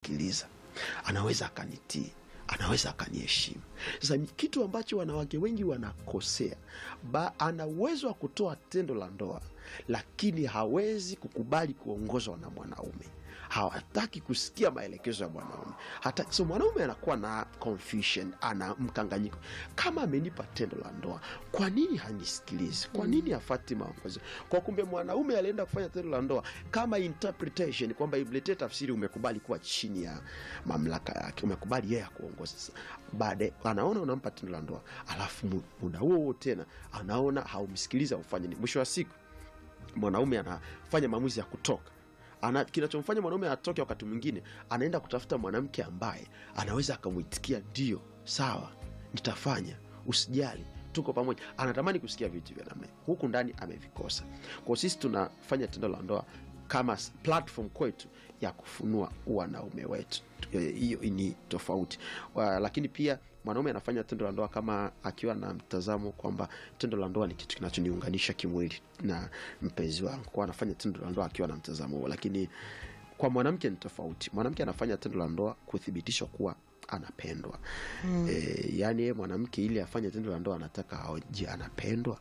akanisikiliza anaweza akanitii anaweza akaniheshimu sasa ni kitu ambacho wanawake wengi wanakosea ba, ana uwezo wa kutoa tendo la ndoa lakini hawezi kukubali kuongozwa na mwanaume hawataki kusikia maelekezo ya mwanaume hata so mwanaume anakuwa na confusion ana mkanganyiko kama amenipa tendo la ndoa kwa nini hanisikilizi kwa nini hafati maongozi kwa kumbe mwanaume alienda kufanya tendo la ndoa kama interpretation kwamba imletee tafsiri umekubali kuwa chini ya mamlaka yake umekubali yeye akuongoza sasa baadaye anaona unampa tendo la ndoa alafu mu- muda huo huo tena anaona haumsikiliza ufanye nini mwisho wa siku mwanaume anafanya maamuzi ya kutoka ana kinachomfanya mwanaume atoke wakati mwingine anaenda kutafuta mwanamke ambaye anaweza akamwitikia ndio sawa nitafanya usijali tuko pamoja anatamani kusikia vitu vya namna hiyo. huku ndani amevikosa kwao sisi tunafanya tendo la ndoa kama s- platform kwetu ya kufunua wanaume wetu Eh, hiyo ni tofauti Wa, lakini pia mwanaume anafanya tendo la ndoa kama akiwa na mtazamo kwamba tendo la ndoa ni kitu kinachoniunganisha kimwili na mpenzi wangu kwa anafanya tendo la ndoa akiwa na mtazamo huo lakini kwa mwanamke ni tofauti mwanamke anafanya tendo la ndoa kuthibitishwa kuwa anapendwa mm. e, yaani yeye mwanamke ili afanye tendo la ndoa anataka aoje anapendwa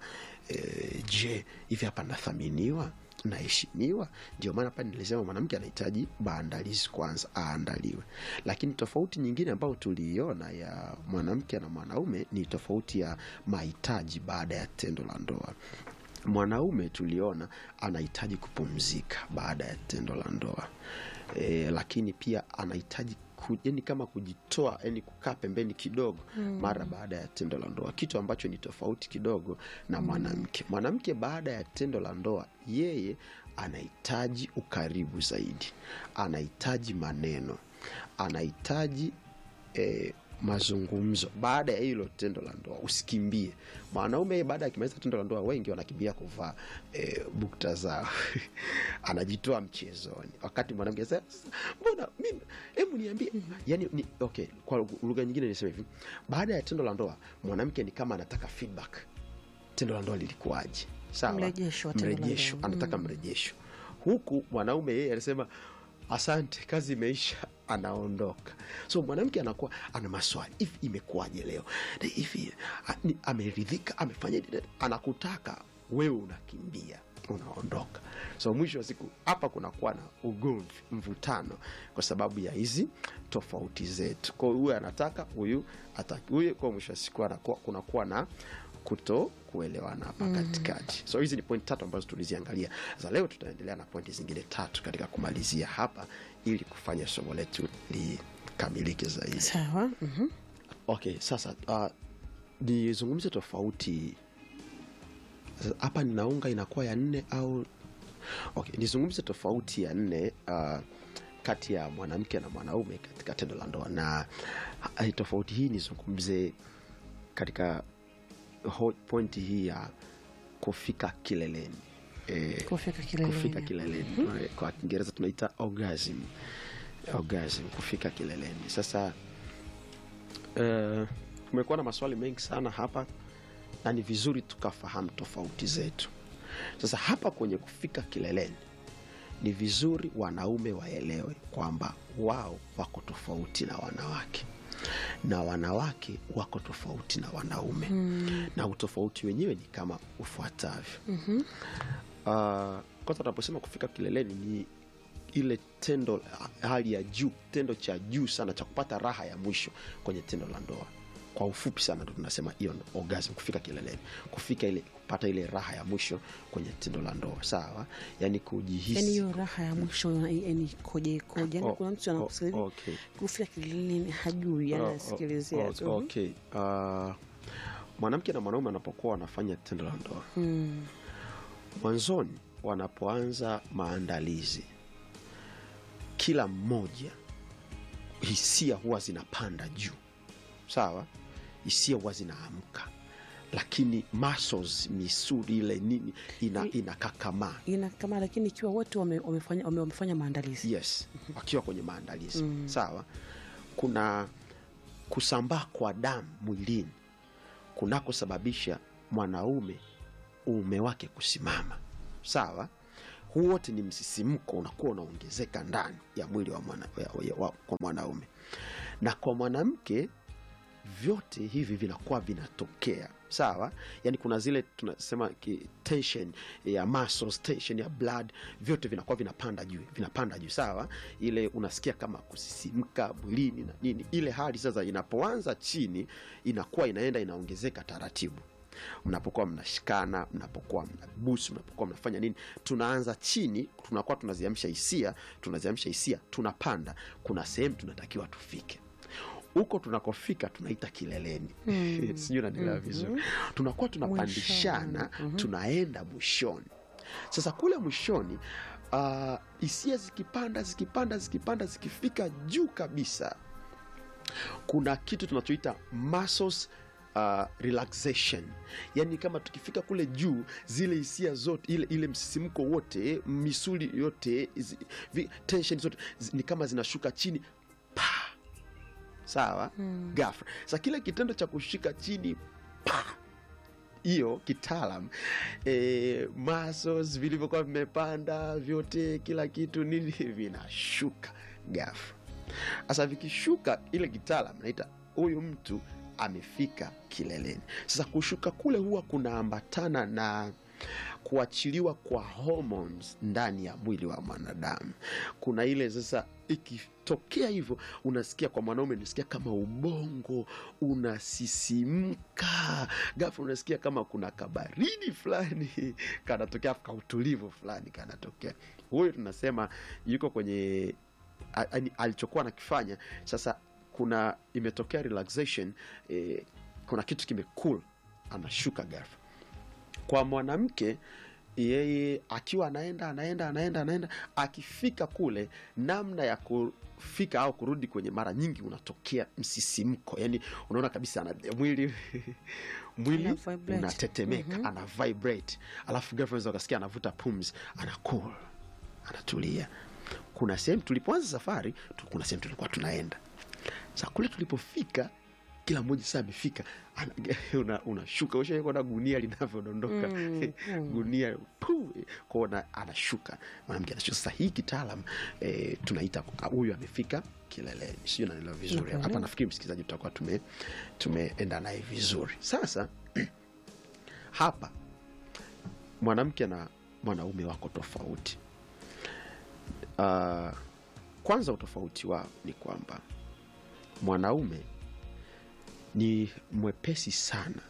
e, je hivi hapa nathaminiwa naheshimiwa ndio maana pale nilisema mwanamke anahitaji maandalizi kwanza aandaliwe lakini tofauti nyingine ambayo tuliiona ya mwanamke na mwanaume ni tofauti ya mahitaji baada ya tendo la ndoa mwanaume tuliona anahitaji kupumzika baada ya tendo la ndoa e, lakini pia anahitaji ku, yani kama kujitoa yani kukaa pembeni kidogo mm. mara baada ya tendo la ndoa kitu ambacho ni tofauti kidogo na mwanamke mwanamke baada ya tendo la ndoa yeye anahitaji ukaribu zaidi anahitaji maneno anahitaji eh, mazungumzo baada ya hilo tendo la ndoa usikimbie mwanaume yeye baada ya kimaliza tendo la ndoa wengi wanakimbia kuvaa e, bukta zao anajitoa mchezoni wakati mwanamke sasa mbona mimi hebu niambie yani ni, okay kwa lugha nyingine niseme hivi baada ya tendo la ndoa mwanamke ni kama anataka feedback tendo la ndoa lilikuwaje sawa Mrejesho wa tendo la mrejesho ndoa. anataka mrejesho huku mwanaume yeye anasema asante kazi imeisha anaondoka so mwanamke anakuwa ana maswali hivi imekuwaje leo Na hivi a- ni- ameridhika amefanya nini? anakutaka wewe unakimbia unaondoka so mwisho wa siku hapa kunakuwa na ugomvi mvutano kwa sababu ya hizi tofauti zetu kwao huyu anataka huyu ataki huyu kwa mwisho wa siku anakuwa kunakuwa na kuto kuelewana hapa katikati so hizi ni point tatu ambazo tuliziangalia za leo tutaendelea na pointi zingine tatu katika kumalizia hapa ili kufanya somo letu likamilike zaidi sawa mhm. okay sasa uh, nizungumze tofauti Sasa, hapa ninaunga inakuwa ya nne au okay nizungumze tofauti ya nne uh, kati ya mwanamke na mwanaume katika tendo la ndoa na uh, tofauti hii nizungumze katika ho- pointi hii ya kufika kileleni e, kufika kileleni kufika kileleni kwa kiingereza tunaita orgasm orgasm kufika kileleni sasa eh, kumekuwa na maswali mengi sana hapa na ni vizuri tukafahamu tofauti zetu sasa hapa kwenye kufika kileleni ni vizuri wanaume waelewe kwamba wao wako tofauti na wanawake na wanawake wako tofauti na wanaume mm. na utofauti wenyewe ni kama ufuatavyo mm-hmm. uh, kwanza tunaposema kufika kileleni ni ile tendo hali ya juu tendo cha juu sana cha kupata raha ya mwisho kwenye tendo la ndoa kwa ufupi sana ndo tunasema hiyo ndo orgasm kufika kileleni kufika ile kupata ile raha ya mwisho kwenye tendo la ndoa sawa yani kujihisi yani hiyo raha ya mwisho yani koje koje yani Oh, kuna mtu oh, anakusikiliza okay. kufika kileleni hajui Oh, oh, anasikilizia oh, tu okay. Uh, mwanamke na mwanaume wanapokuwa wanafanya tendo la ndoa Mm. mwanzoni wanapoanza maandalizi kila mmoja hisia huwa zinapanda juu sawa hisia huwa zinaamka lakini muscles misuli ile nini ina, inakakamaa ina kama lakini ikiwa wote wame- wamefanya wame- wamefanya maandalizi yes wakiwa kwenye maandalizi mm. sawa kuna kusambaa kwa damu mwilini kunakosababisha mwanaume uume wake kusimama sawa huu wote ni msisimko unakuwa unaongezeka ndani ya mwili wa mwana, ya, ya, wa, kwa mwanaume na kwa mwanamke vyote hivi vinakuwa vinatokea sawa yani kuna zile tunasema ki- tension ya muscles, tension ya blood vyote vinakuwa vinapanda juu vinapanda juu sawa ile unasikia kama kusisimka mwilini na nini ile hali sasa inapoanza chini inakuwa inaenda inaongezeka taratibu mnapokuwa mnashikana mnapokuwa mnabusu mnapokuwa mnafanya nini tunaanza chini tunakuwa tunaziamsha hisia tunaziamsha hisia tunapanda kuna sehemu tunatakiwa tufike huko tunakofika tunaita kileleni Mm. sijui nanielewa vizuri tunakuwa tunapandishana Mwishoni. Mhm. tunaenda mwishoni sasa kule mwishoni ah, hisia zikipanda zikipanda zikipanda zikifika juu kabisa kuna kitu tunachoita muscles Uh, relaxation yani kama tukifika kule juu zile hisia zote ile, ile msisimko wote misuli yote zi, vi, tension zote zi, ni kama zinashuka chini pa sawa Mm. gafra sa kile kitendo cha kushika chini pa hiyo kitaalam e, muscles vilivyokuwa vimepanda vyote kila kitu nini vinashuka gafra sasa vikishuka ile kitaalam naita huyu mtu amefika kileleni sasa kushuka kule huwa kunaambatana na kuachiliwa kwa hormones ndani ya mwili wa mwanadamu kuna ile sasa ikitokea hivyo unasikia kwa mwanaume unasikia kama ubongo unasisimka gafu unasikia kama kuna kabaridi fulani kanatokea afu kautulivu fulani kanatokea huyu tunasema yuko kwenye a- yaani alichokuwa nakifanya sasa kuna imetokea relaxation eh, kuna kitu kimekul anashuka gafu kwa mwanamke yeye akiwa anaenda anaenda anaenda anaenda akifika kule namna ya kufika au kurudi kwenye mara nyingi unatokea msisimko yani unaona kabisa ana, mwili mwili Ana vibrate. unatetemeka Mhm. ana vibrate alafu girlfriends wakasikia anavuta pumzi ana cool anatulia kuna sehemu tulipoanza safari tu- kuna sehemu tulikuwa tunaenda sa kule tulipofika kila mmoja saa amefika ana- una- unashuka una ushaona gunia linavyodondoka Mm, mm. gunia pu, kona anashuka mwanamke anashuka sasa hii kitaalam eh, tunaita ah, huyu amefika kileleni sijui naelewa vizuri Nakuelewa. hapa nafikiri msikilizaji tutakuwa tume tumeenda naye vizuri sasa hapa mwanamke na mwanaume wako tofauti uh, kwanza utofauti wao ni kwamba mwanaume ni mwepesi sana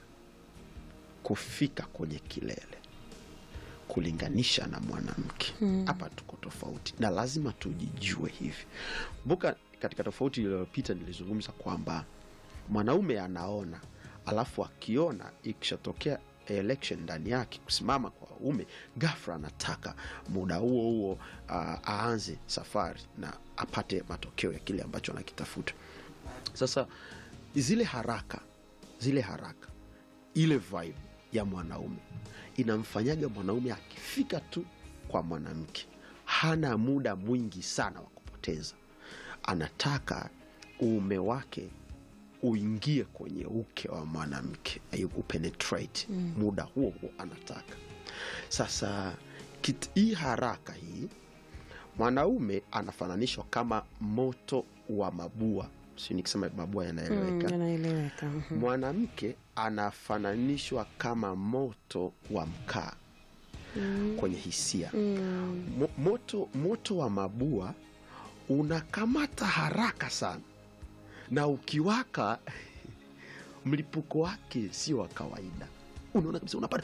kufika kwenye kilele kulinganisha na mwanamke Mm. hapa tuko tofauti na lazima tujijue hivi buka katika tofauti iliyopita nilizungumza kwamba mwanaume anaona alafu akiona ikishatokea election ndani yake kusimama kwa ume gafra anataka muda huo huo uh, aanze safari na apate matokeo ya kile ambacho anakitafuta sasa zile haraka zile haraka ile vibe ya mwanaume inamfanyaga mwanaume akifika tu kwa mwanamke hana muda mwingi sana wa kupoteza anataka uume wake uingie kwenye uke wa mwanamke ai- upenetrate mm. muda huo huo anataka sasa kit, hii haraka hii mwanaume anafananishwa kama moto wa mabua si nikisema mabua yanaeleweka Mm, yanaeleweka. Mhm. mwanamke anafananishwa kama moto wa mkaa Mm. kwenye hisia Mm. Mo, moto, moto wa mabua unakamata haraka sana na ukiwaka mlipuko wake sio wa kawaida unaona kabisa unapata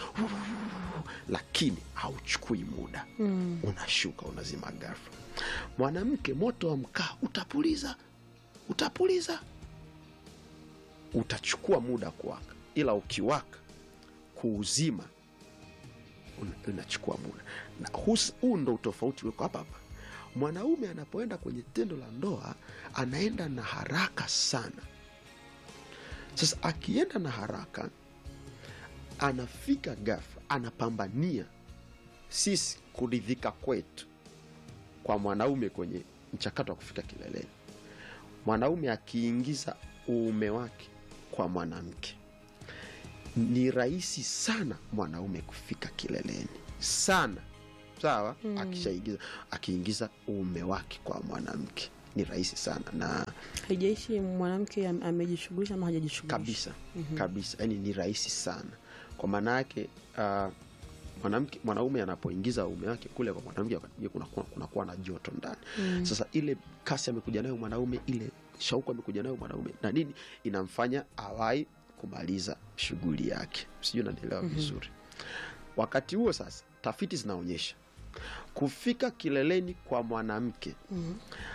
lakini hauchukui muda Mm. unashuka unazima ghafla mwanamke moto wa mkaa utapuliza utapuliza utachukua muda kuwaka ila ukiwaka kuuzima una- unachukua muda na hus- huu ndo utofauti weko hapa hapa mwanaume anapoenda kwenye tendo la ndoa anaenda na haraka sana sasa akienda na haraka anafika ghafla anapambania sisi kuridhika kwetu kwa mwanaume kwenye mchakato wa kufika kileleni mwanaume akiingiza uume wake kwa mwanamke ni rahisi sana mwanaume kufika kileleni sana sawa akishaingiza akiingiza uume wake kwa mwanamke ni rahisi sana na haijaishi mwanamke am- amejishughulisha ama hajajishughulisha kabisa kabisa yani ni rahisi sana kwa maana yake uh, mwanamke mwanaume anapoingiza uume wake kule kwa mwanamke wakati mwingine kunakuwa kunakuwa na joto ndani Mm. sasa ile kasi amekuja nayo mwanaume ile shauku amekuja nayo mwanaume na nini inamfanya awai kumaliza shughuli yake sijui nanielewa vizuri wakati huo sasa tafiti zinaonyesha kufika kileleni kwa mwanamke Mhm.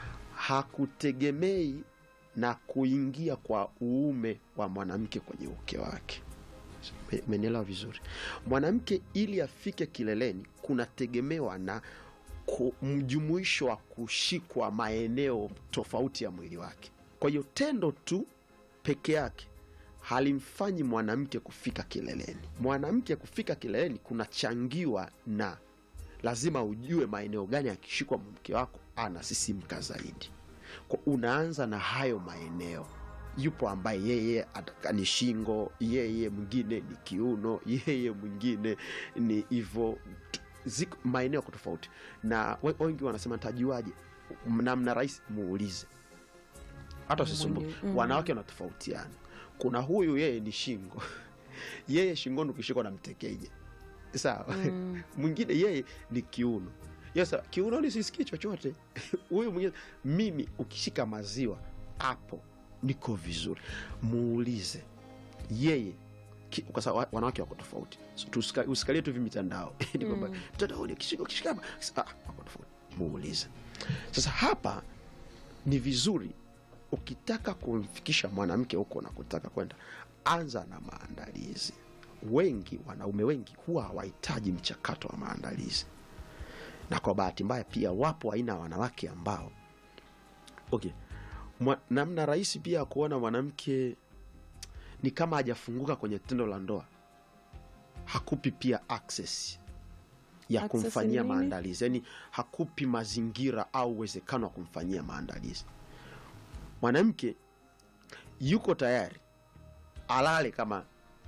hakutegemei na kuingia kwa uume wa mwanamke kwenye uke wake Me- umenielewa vizuri mwanamke ili afike kileleni kunategemewa na ku- mjumuisho wa kushikwa maeneo tofauti ya mwili wake kwa hiyo tendo tu peke yake halimfanyi mwanamke kufika kileleni mwanamke kufika kileleni kunachangiwa na lazima ujue maeneo gani akishikwa mke wako anasisimka zaidi kwa unaanza na hayo maeneo yupo ambaye yeye ataka- ni shingo yeye mwingine ni kiuno yeye mwingine ni hivo ziko maeneo yako tofauti na we- wengi wanasema tajuaje namna rahisi muulize hata usisumbuke Mwenye- mm. wanawake wanatofautiana kuna huyu yeye ni shingo yeye shingoni ukishikwa na mtekeja sawa Mm. mwingine yeye ni kiuno yesa kiunoni sisikii chochote huyu mwingine mimi ukishika maziwa hapo niko vizuri muulize yeye ki- kwa sababu wa- wanawake wako tofauti So, tusika- usikalie tu hivi mitandao Ni kwamba, mtandaoni akishika ukishika hapa ah, wako tofauti muulize sasa hapa ni vizuri ukitaka kumfikisha mwanamke huko unakotaka kwenda anza na maandalizi wengi wanaume wengi huwa hawahitaji mchakato wa maandalizi na kwa bahati mbaya pia wapo aina ya wanawake ambao okay Mwa, namna rahisi pia ya kuona mwanamke ni kama hajafunguka kwenye tendo la ndoa hakupi pia access ya Access kumfanyia ni nini? maandalizi yaani hakupi mazingira au uwezekano wa kumfanyia maandalizi mwanamke yuko tayari alale kama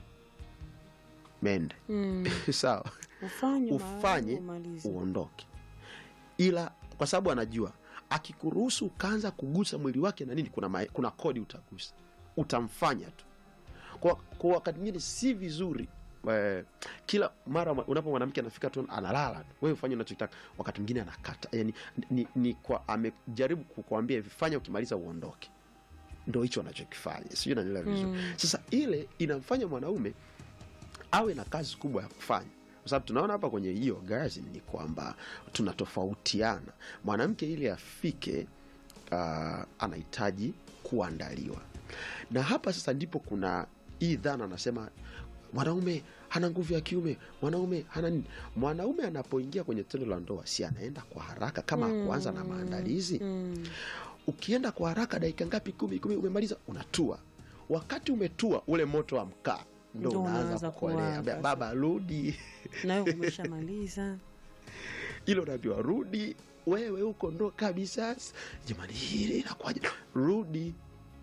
mende Mm. sawa ufanye ufanye umalize. uondoke ila kwa sababu anajua akikuruhusu ukaanza kugusa mwili wake na nini kuna, ma, kuna kodi utagusa utamfanya tu kwa, kwa wakati mwingine si vizuri eh, kila mara mwa- unapo mwanamke anafika tu analala tu wewe ufanye unachotaka wakati mwingine anakata yani, ni, ni kwa amejaribu kukuambia hivi fanya ukimaliza uondoke ndo hicho anachokifanya sijui nanielewa vizuri Mm. sasa ile inamfanya mwanaume awe na kazi kubwa ya kufanya kwa sababu tunaona hapa kwenye hii orgasm ni kwamba tunatofautiana mwanamke ili afike uh, anahitaji kuandaliwa na hapa sasa ndipo kuna hii dhana anasema mwanaume hana nguvu ya kiume mwanaume hana nini mwanaume anapoingia kwenye tendo la ndoa si anaenda kwa haraka kama mm. kuanza na maandalizi Mm. ukienda kwa haraka dakika ngapi kumi kumi umemaliza unatua wakati umetua ule moto wa mkaa ndo Ndo unaanza unaanza kukolea kuwaka Ba- baba rudi nawe umeshamaliza ile unaambiwa rudi wewe huko ndo kabisa jamani hili inakuwaje rudi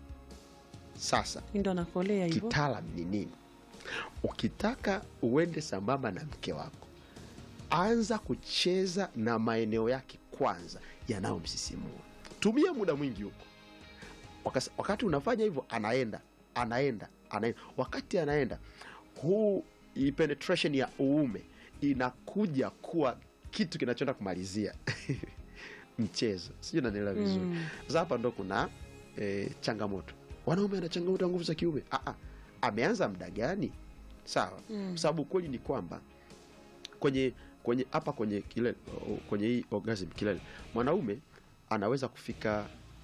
sasa ndo anakolea hivyo kitaalam ni nini ukitaka uende sambamba na mke wako anza kucheza na maeneo yake kwanza yanayomsisimua tumia muda mwingi huko Wakas- wakati unafanya hivyo anaenda anaenda anaenda wakati anaenda huu hii penetration ya uume inakuja kuwa kitu kinachoenda kumalizia mchezo sijui nanielewa vizuri Mm. sasa hapa ndo kuna e, changamoto wanaume ana changamoto ya nguvu za kiume ah, ah. ameanza mda gani sawa Mm. sababu kweli ni kwamba kwenye kwenye hapa kwenye kilele kwenye hii orgasm kilele mwanaume anaweza kufika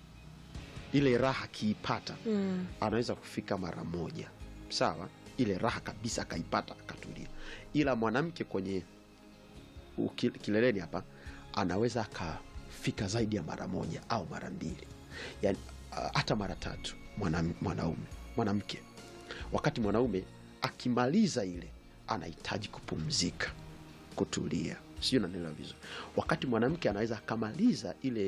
ile raha akiipata Mm. anaweza kufika mara moja sawa ile raha kabisa akaipata akatulia ila mwanamke kwenye uki- kileleni hapa anaweza akafika zaidi ya mara moja au mara mbili yani ah, hata mara tatu mwanam- mwanaume mwanamke wakati mwanaume akimaliza ile anahitaji kupumzika kutulia sijui nanelewa vizuri wakati mwanamke anaweza akamaliza ile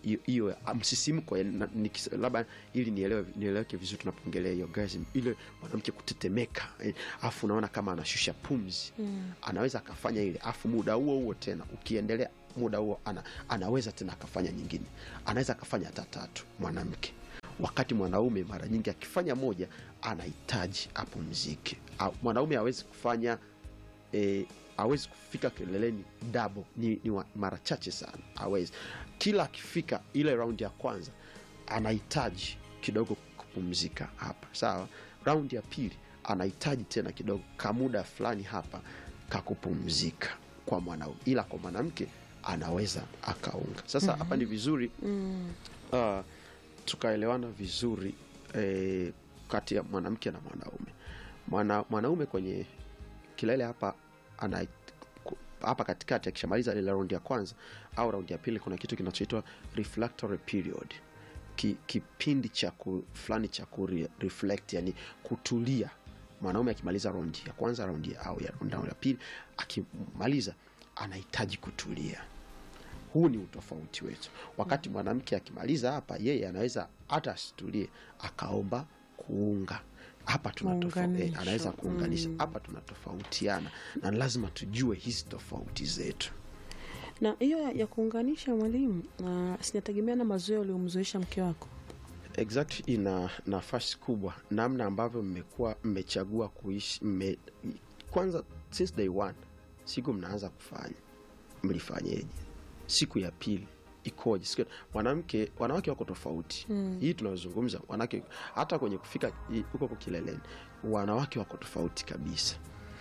hiyo- hiyo ah, msisimko ya- na- nikis- labda ili nielewe nieleweke vizuri tunapoongelea hiyo orgasm ile mwanamke kutetemeka eh, afu unaona kama anashusha pumzi Mm. anaweza akafanya ile afu muda huo huo tena ukiendelea muda huo ana, anaweza tena akafanya nyingine anaweza akafanya hata tatu mwanamke wakati mwanaume mara nyingi akifanya moja anahitaji apumzike Au- mwanaume hawezi kufanya e, awezi kufika kileleni dabo ni, ni wa- mara chache sana awezi kila akifika ile raundi ya kwanza anahitaji kidogo kupumzika hapa sawa raundi ya pili anahitaji tena kidogo kamuda fulani hapa kakupumzika kwa mwanaume ila kwa mwanamke anaweza akaunga sasa hapa ni vizuri Mm. uh, tukaelewana vizuri eh, kati ya mwanamke na mwanaume Mwana, mwanaume kwenye kilele hapa ana ku- hapa katikati akishamaliza ile raundi ya kwanza au raundi ya pili kuna kitu kinachoitwa reflectory period Ki, kipindi cha ku, fulani cha ku re- reflect yani kutulia mwanaume akimaliza raundi ya kwanza raundi ya- au ya raundi ya pili akimaliza anahitaji kutulia huu ni utofauti wetu wakati mwanamke akimaliza hapa yeye anaweza hata asitulie akaomba kuunga hapa tuna tofa- Muunganisho. eh, anaweza kuunganisha Mm. hapa tunatofautiana na lazima tujue hizi tofauti zetu na hiyo ya- ya kuunganisha mwalimu uh, sinategemea na mazoea uliomzoesha mke wako exact ina nafasi kubwa namna ambavyo mmekuwa mmechagua kuishi mme, kwanza since day one siku mnaanza kufanya mlifanyeje siku ya pili ikoje siku mwanamke wanawake wako tofauti Mm. hii tunazungumza wanawake hata kwenye kufika i- huko kwa kileleni wanawake wako tofauti kabisa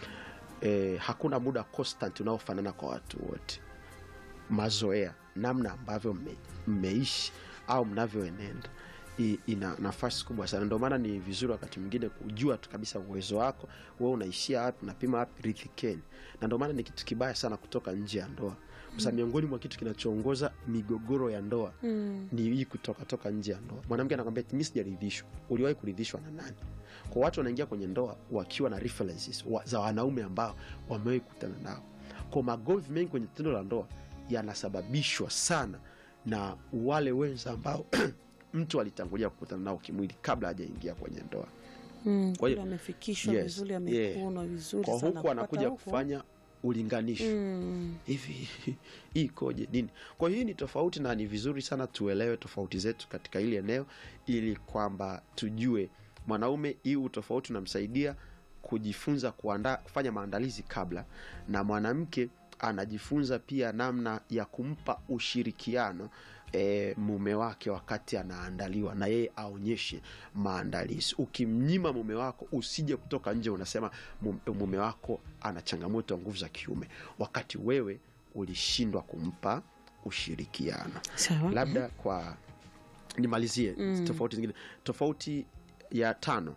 e, hakuna muda constant unaofanana kwa watu wote mazoea namna ambavyo mme- mmeishi au mnavyoenenda i- ina nafasi kubwa sana ndio maana ni vizuri wakati mwingine kujua tu kabisa uwezo wako wewe unaishia wapi unapima wapi ridhikeni na ndio maana ni kitu kibaya sana kutoka nje ya ndoa sasa miongoni mwa kitu kinachoongoza migogoro ya ndoa mm. ni hii kutoka toka nje ya ndoa mwanamke anakwambia mi sijaridhishwa uliwahi kuridhishwa na nani kwa watu wanaingia kwenye ndoa wakiwa na references wa, za wanaume ambao wamewahi kukutana nao kwa magomvi mengi kwenye tendo la ndoa yanasababishwa sana na wale wenza ambao mtu alitangulia kukutana nao kimwili kabla hajaingia kwenye ndoa Mm. Kwa hiyo- Kule amefikishwa Yes, vizuri yeah. amekunwa vizuri kwa sana huku kupata anakuja huku. kufanya ulinganisho mm. hivi hii ikoje nini kwa hiyo hii ni tofauti na ni vizuri sana tuelewe tofauti zetu katika hili eneo ili kwamba tujue mwanaume hii utofauti unamsaidia kujifunza kuandaa kufanya maandalizi kabla na mwanamke anajifunza pia namna ya kumpa ushirikiano e, mume wake wakati anaandaliwa na yeye aonyeshe maandalizi ukimnyima mume wako usije kutoka nje unasema mum- mume wako ana changamoto ya nguvu za kiume wakati wewe ulishindwa kumpa ushirikiano sawa labda kwa nimalizie Mm. tofauti zingine tofauti ya tano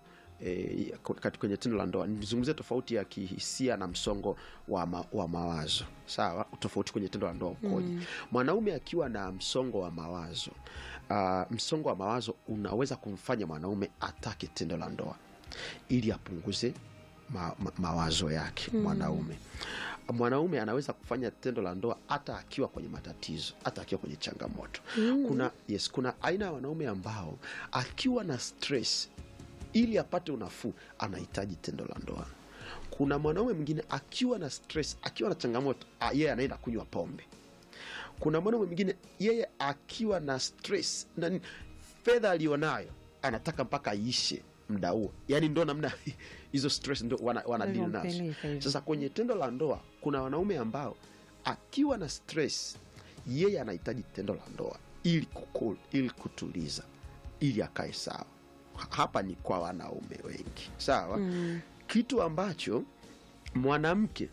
E, kwenye tendo la ndoa nizungumzie tofauti ya kihisia na msongo wa, ma, wa mawazo sawa tofauti kwenye tendo la ndoa ukoje Mm. mwanaume akiwa na msongo wa mawazo uh, msongo wa mawazo unaweza kumfanya mwanaume atake tendo la ndoa ili apunguze ma, ma, mawazo yake Mm. mwanaume mwanaume anaweza kufanya tendo la ndoa hata akiwa kwenye matatizo hata akiwa kwenye changamoto Mm. kuna yes kuna aina ya wanaume ambao akiwa na stress ili apate unafuu anahitaji tendo la ndoa kuna mwanaume mwingine akiwa na stress akiwa na changamoto ah, yeye anaenda kunywa pombe kuna mwanaume mwingine yeye akiwa na stress na nini, fedha aliyonayo anataka mpaka aishe mda huo yani ndo namna hizo stress ndo wana, wana deal nazo Wanapeleka hivyo. sasa kwenye tendo la ndoa kuna wanaume ambao akiwa na stress yeye anahitaji tendo la ndoa ili kukul, ili kutuliza ili akae sawa hapa ni kwa wanaume wengi sawa Mm. kitu ambacho mwanamke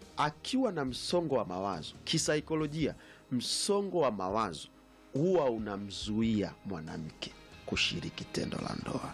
akiwa na msongo wa mawazo kisaikolojia msongo wa mawazo huwa unamzuia mwanamke kushiriki tendo la ndoa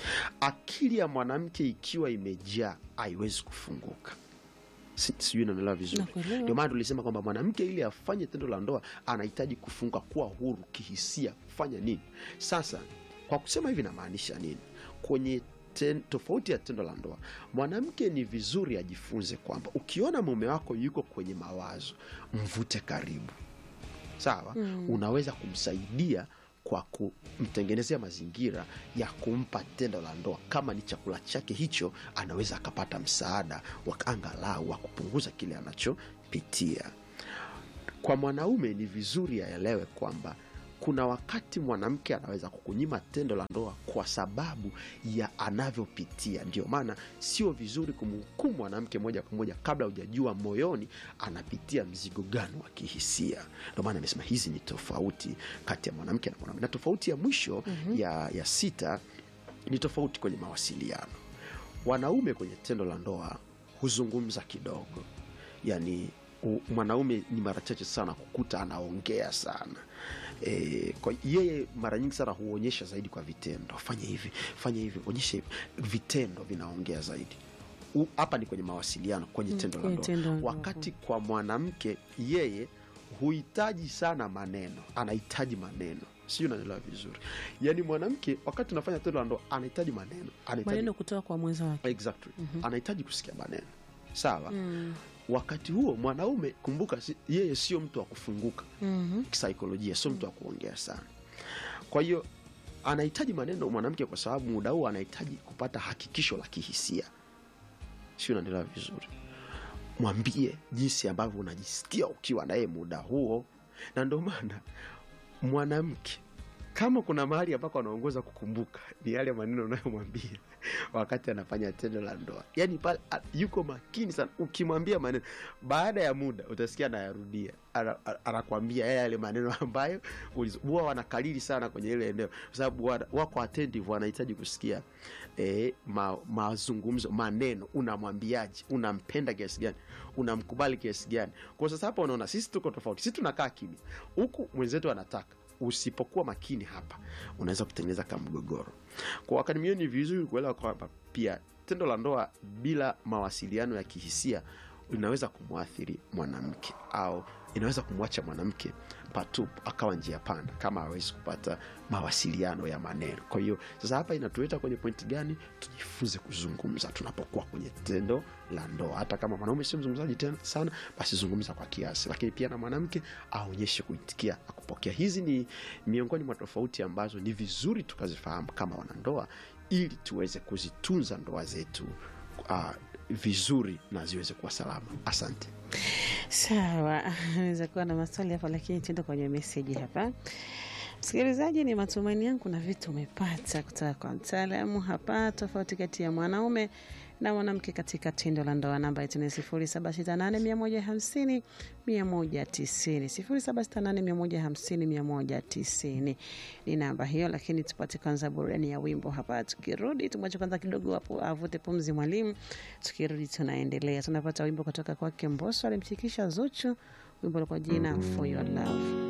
akili ya mwanamke ikiwa imejaa haiwezi kufunguka Si- sijui naelewa vizuri Nakuelewa. ndio maana tulisema kwamba mwanamke ili afanye tendo la ndoa anahitaji kufunga kuwa huru kihisia kufanya nini sasa kwa kusema hivi namaanisha nini kwenye ten, tofauti ya tendo la ndoa mwanamke ni vizuri ajifunze kwamba ukiona mume wako yuko kwenye mawazo mvute karibu sawa Mm. unaweza kumsaidia kwa kumtengenezea mazingira ya kumpa tendo la ndoa kama ni chakula chake hicho anaweza akapata msaada wa angalau wa kupunguza kile anachopitia kwa mwanaume ni vizuri aelewe kwamba kuna wakati mwanamke anaweza kukunyima tendo la ndoa kwa sababu ya anavyopitia ndio maana sio vizuri kumhukumu mwanamke moja kwa moja kabla hujajua moyoni anapitia mzigo gani wa kihisia ndio maana amesema hizi ni tofauti kati ya mwanamke na mwanaume na tofauti ya mwisho mm-hmm. ya, ya sita ni tofauti kwenye mawasiliano wanaume kwenye tendo la ndoa huzungumza kidogo yani u- mwanaume ni mara chache sana kukuta anaongea sana e, kwa yeye mara nyingi sana huonyesha zaidi kwa vitendo fanya hivi fanya hivi onyesha hivi vitendo vinaongea zaidi U- hapa ni kwenye mawasiliano kwenye Mm, tendo la kwenye ndoa tendo la ndoa. wakati kwa mwanamke yeye huhitaji sana maneno anahitaji maneno sijui unanielewa vizuri yaani mwanamke wakati unafanya tendo la ndoa anahitaji maneno anahitaji maneno kutoka kwa mwenza wake exactly anahitaji kusikia maneno sawa mm. wakati huo mwanaume kumbuka si, yeye sio mtu wa kufunguka mm kisaikolojia sio mtu wa kuongea sana kwa hiyo anahitaji maneno mwanamke kwa sababu muda huo anahitaji kupata hakikisho la kihisia sio unaendelea vizuri mwambie jinsi ambavyo unajisikia ukiwa naye muda huo na ndio maana mwanamke kama kuna mahali ambako anaongoza kukumbuka ni yale maneno unayomwambia wakati anafanya tendo la ndoa yaani pale a- yuko makini sana ukimwambia maneno baada ya muda utasikia anayarudia Ana- ana- anakwambia yale yale maneno ambayo ulizo- huwa wanakalili sana kwenye ile eneo kwa sababu wana- wako attentive wanahitaji kusikia eh, ma, mazungumzo maneno unamwambiaje unampenda kiasi gani unamkubali kiasi gani kwa sasa hapa unaona sisi tuko tofauti sisi tunakaa kimya huku mwenzetu anataka usipokuwa makini hapa unaweza kutengeneza kama mgogoro kwa wakati mwingine ni vizuri kuelewa kwamba pia tendo la ndoa bila mawasiliano ya kihisia inaweza kumwathiri mwanamke au inaweza kumwacha mwanamke patupu akawa njia panda kama hawezi kupata mawasiliano ya maneno kwa hiyo sasa hapa inatueta kwenye pointi gani tujifunze kuzungumza tunapokuwa kwenye tendo la ndoa hata kama mwanaume sio mzungumzaji tena sana basi zungumza kwa kiasi lakini pia na mwanamke aonyeshe kuitikia na kupokea hizi ni miongoni mwa tofauti ambazo ni vizuri tukazifahamu kama wanandoa ili tuweze kuzitunza ndoa zetu uh, vizuri na ziweze kuwa salama asante sawa naweza kuwa na maswali hapa lakini tuende kwenye meseji hapa msikilizaji ni matumaini yangu kuna vitu umepata kutoka kwa mtaalamu hapa tofauti kati ya mwanaume na mwanamke katika tendo la ndoa namba yetu ni sifuri saba sita nane mia moja hamsini mia moja tisini sifuri saba sita nane mia moja hamsini mia moja tisini ni namba hiyo lakini tupate kwanza burani ya wimbo hapa tukirudi tumwache kwanza kidogo hapo avute pumzi mwalimu tukirudi tunaendelea tunapata wimbo kutoka kwake mboso alimshikisha zuchu wimbo kwa jina for your love